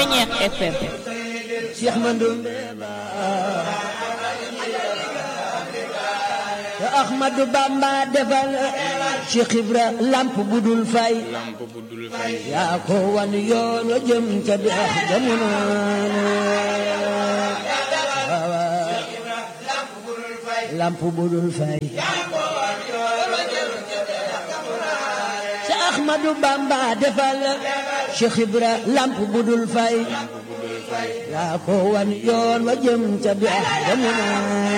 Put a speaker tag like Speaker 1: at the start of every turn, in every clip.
Speaker 1: Ceñeex FM
Speaker 2: Cheikh Mandoumbe Ba te Ahmadou Bamba defal Cheikh Ibra lamp budul fay
Speaker 3: lamp bu dul fay
Speaker 2: yaa ko wan yoon wa jëm ca dex jamono lamp budul fay Cheikh Ahmadou Bamba defal Cheikh Ibra lamp budul fay
Speaker 3: lamp bu dul fay
Speaker 2: yaa ko wan yoon wa jëm ca dex jamono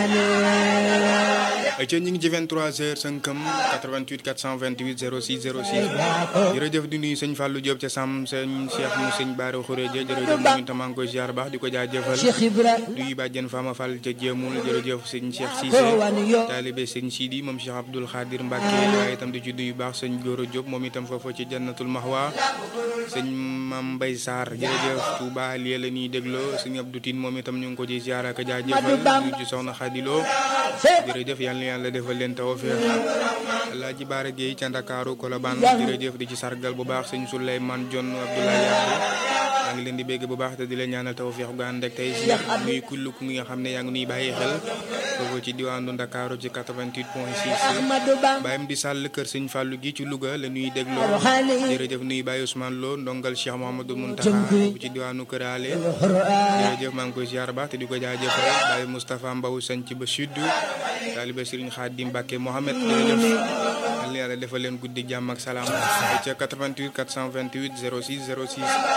Speaker 3: ca ñu ngi ci 23h 5 88 428 06 06 jërëjëf di nuyu sëñ Fallou Diop ca Sam sëñ Cheikh mu sëñ Baara Khourédia jërëjëf moom itam maa ngi koy ziar baax di ko jaajëfal
Speaker 2: Cheikh Ibra
Speaker 3: duy bàjjen Fama Fall ca Jéemul jërëjëf sëñ Cheikh Cissé
Speaker 2: ko wan yoon
Speaker 3: taalibe sëñ Sidi moom Cheikh Abdoul Khadir Mbacke waaye itam di ci duy baax sëñ Goro Diop moom itam foofu ci Jannatul Mahwa sëñ Mam Mbay Sarr jërëjëf Touba lii la ñuy dégloo sëñ Abdou Tine moom itam ñu ngi ko ci ziar ak jaajëfal ñu ci soxna Khadilo jërëjëf yàlla na yàlla defal leen tawfeex Alaaji Baara Gueye ca Ndakaaru Kolobaan jërëjëf di ci sargal bu baax sëñ Souleymane John Abdoulaye Yàlla yaa ngi leen di bégg bu baax te di leen ñaanal tawfeex gu ànd ak tey si nuy kull ku nga xam ne yaa ngi nuy bàyyi xel foofu ci diwaanu Ndakaaru ci 88 point 6
Speaker 2: Ahmadou Bamba
Speaker 3: bàyyam di sàll kër sëñ Fallou gi ci Louga la nuy dégloo jërëjëf nuy bàyyi Ousmane Lo ndongal Cheikh Mouhamadou Mountakha foofu ci diwaanu Kër Ale jërëjëf maa ngi koy ziar baax te di ko jaajëfal bàyyi Moustapha Mbaw sanc ba sud taalibe Serigne Khadim Mbacke Mohamed jërëjëf yal na yàlla defal leen guddi jàmm ak salaam ca 88 428 06 06